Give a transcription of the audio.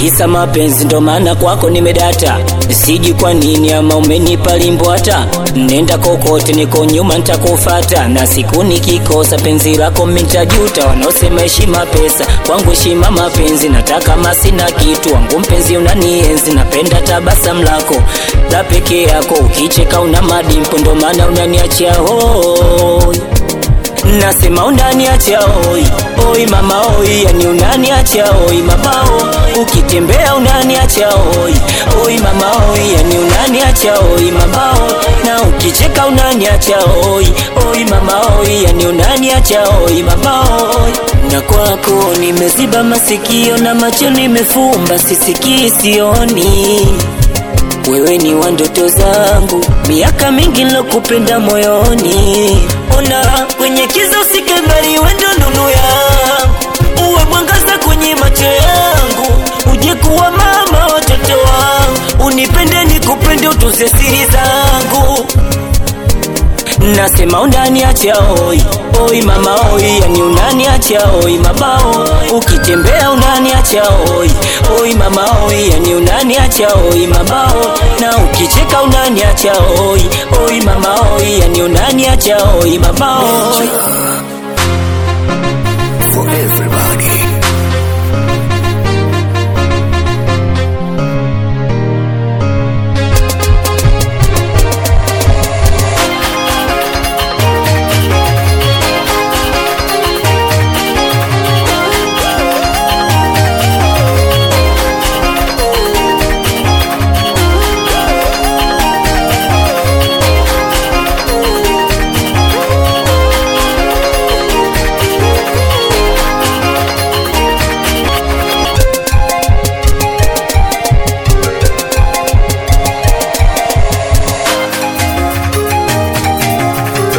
kisa mapenzi ndo maana kwako nimedata siji kwa nini ama umenipa limbwata nenda kokote niko nyuma ntakufata na siku nikikosa penzi lako mintajuta wanaosema heshima pesa kwangu heshima mapenzi nataka masina kitu wangu mpenzi unanienzi napenda tabasamu lako la peke yako ukicheka una madimpo ndo maana unaniachia hoi nasema unaniacha oi oi mama oi yani unaniacha oi mama oi ukitembea unaniacha oi oi mama oi yani unaniacha oi mama oi na ukicheka unaniacha oi oi mama oi yani unaniacha oi mama oi na kwako nimeziba masikio na macho nimefumba sisikii sioni wewe ni wa ndoto zangu, miaka mingi nilokupenda moyoni. Ona kwenye kiza usike mbali, wewe ndo nuru yangu, uwe mwangaza kwenye macho yangu, uje kuwa mama watoto wangu, unipende nikupende, utunze siri zangu nasema unaniacha oi oi mama oi yani unaniacha oi mabao ukitembea unaniacha oi oi mama oi yani unaniacha oi mabao na ukicheka unaniacha oi oi mama oi yani unaniacha oi mabao